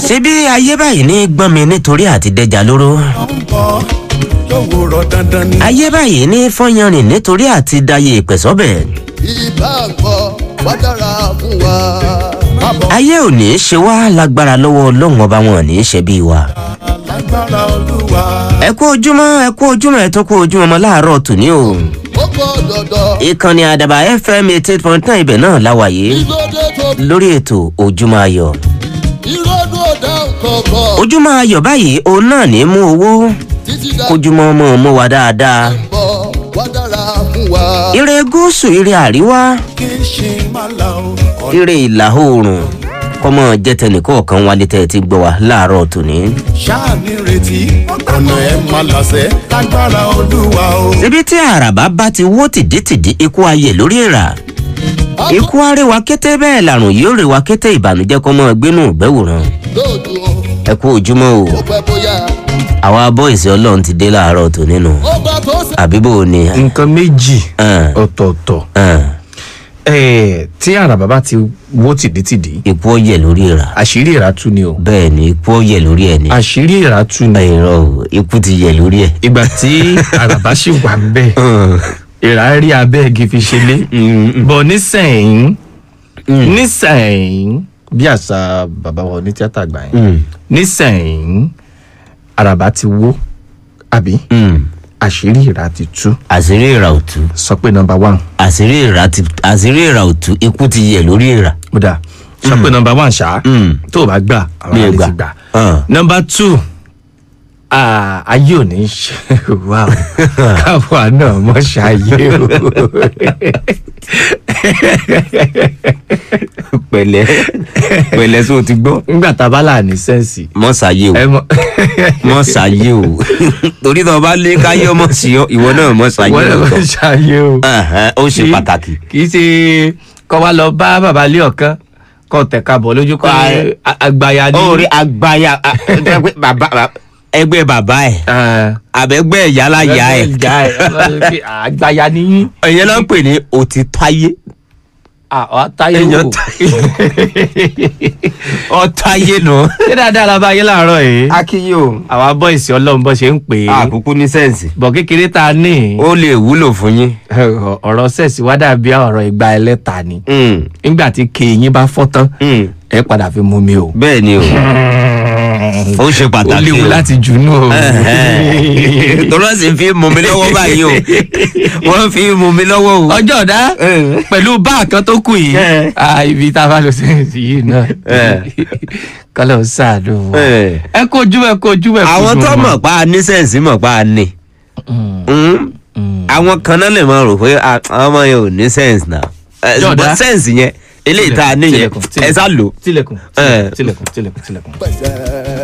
ṣebí ayé báyìí ní gbọ́n mi nítorí àti dẹjà lóró ọ̀pọ̀ lówùrọ̀ dandan ni. ayé báyìí ní fọ́yanrìn nítorí àti dayé ìpẹ̀sọ́bẹ̀ ìbá gbọ́ wá dára fún wa. Àbọ̀ ayé ò ní í ṣe wá lágbára lọ́wọ́ ọlọ́run ọba wọn ò ní í ṣe bí wa. lágbára olúwa. ẹ kú ojúmọ́ ẹ kú ojúmọ́ ẹ tún kú ojúmọ́ mọ́ láàárọ̀ tòní o. ó pọ̀ dọ̀dọ̀. ìkànnì àdàbà fm eighty eight point nine ibẹ̀ náà láwàyé ìlódé tó lórí ètò ojúmọ́ ayọ̀. ìrọ́dún ọ̀dà kọ̀ọ̀kan. ojúmọ́ ayọ̀ báyìí òun náà ní í mú owó títí dá kójúmọ́ mọ́ mọ́ wa dáadáa. bọ̀ wá dára fún wa. ire gúúsù ire àríwá kì í ṣe má la o. ire ìlà oòrùn kọ́mọ jẹ́ tẹnìkọ̀ọ̀kan wálé tẹ́ ẹ ti gbọ́ wa láàárọ̀ tòní. ṣáà ní retí ọ̀nà ẹ̀ má làṣẹ lágbára olúwa o. ibi tí àràbá bá ti wó tìdítìdí ikú ayé lórí ìrà ikú arẹwà kété bẹ́ẹ̀ làrùn yóò rẹwà kété ìbànújẹ́ kọ́mọ gbénú ìgbẹ́wòrán lóòdù o ẹ kú ojúmọ́ o ó pẹ́ bóyá. àwa bọ́ìsì ọlọ́run ti dé láàárọ̀ tòní nù ó bá tó ṣe. àbíbò ni nǹkan méjì ẹn, ọ̀tọ̀ọ̀tọ̀ ẹn, Eh, tí àràbà bá ti wó tìdítìdí ikú ọ̀yẹ̀ lórí ìrà àṣírí ìrà tú ni o bẹ́ẹ̀ ni ikú ọ̀yẹ̀ lórí ẹ̀ ni àṣírí ìrà tú ni ẹ̀rọ o ikú ti yẹ̀ lórí ẹ̀. ìgbà tí àràbà sì wà ń bẹ̀ ìrà rí abẹ́ igi fi ṣe lé bọ̀ nísẹ̀yìn nísẹ̀yìn bí àṣà bàbá wa ní tíátà gbà yẹn nísẹ̀yìn àràbà ti wó àbí àṣírí ìrà ti tú àṣírí ìrà òtú sọ pé nọmba one àṣírí ìrà ti àṣírí ìrà òtú ikú ti yẹ̀ lórí ìrà. ó dáa sọ pé nọmba one ṣá Mm. tó o bá gbà àwọn Mi ò àlè gbà. ti gbà Ah. nọmba two ah, ayé ò ní ṣe wá o káwa náà mọ̀ ṣáyé o pẹ̀lẹ́ pẹ̀lẹ́ sọ ti gbọ́. nígbà tá a bá là ní sẹ́ǹsì mọ ṣàyè ẹ o mọ mọ ṣàyè o torí tó o bá lé káyé ọmọ sí ọ ìwọ náà mọ ṣàyè wọ́n náà o mọ̀ ṣáyé o Ẹhẹ́n, ó ṣe Kì í- pàtàkì. kì í ṣe kọ́ wa lọ bá bàbá lé ọ̀kan kọ́ tẹ̀ka bọ̀ lójú kọ́ Ah. àgbàyà ní. ó rí agbáya a- jẹ́ pé bàbá bàbá- ẹgbẹ́ bàbá ẹ̀ Ah. àbẹ̀gbẹ́ ìyálàyà ẹ̀ ìyá ẹ̀ àgbàyà ní yín. ẹ̀yẹ́ ló ń pè ní òtítáyé Ah, táyé Èèyàn wò. ọ̀táyé nù. ṣé dáadáa la bá yé láàárọ̀ yìí. akíyè o àwa bọ́ìsì ọlọ́run bọ́ ṣe ń pè é. àkókò ní sẹ́ǹsì bọ̀ kékeré ta ní. ó lè wúlò fún yín. ọ̀rọ̀ sẹ́ẹ̀sì wá dàbí ọ̀rọ̀ ìgbà ẹlẹ́ta ni. Mm, nígbà tí kéyìn bá fọ́ tán mm, ẹ padà fi mú mi o. bẹ́ẹ̀ ni o ó ṣe ó pàtàkì léwu o. láti jùnú o. tọ́lá sì fi mú mi lọ́wọ́ báyìí o wọ́n fi mú mi lọ́wọ́ o. ọjọ́ ọ̀dá pẹ̀lú báà kan tó kù yìí Eh. ah, ibi tá a bá lọ sí yìí náà Eh. kọ́lọ̀ ń sàánú wa. Eh. ẹ kó ojú ẹ kó ojú ẹ kó àwọn ojú tó wọn. mọ̀ pa ní sẹ́ǹsì mọ̀ pa ní. àwọn kan náà lè máa rò pé ah, àwọn ọmọ yẹn ò ní sẹ́ǹsì náà. Eh, Jọ̀dá. ṣùgbọ́n sẹ́ǹsì yẹn eléyìí tá a níyẹn Tilẹ̀kùn, ẹ sá lò. tilẹ̀kùn Eh. tilẹ̀kùn tilẹ̀kùn tilẹ̀kùn. pẹ̀sẹ̀.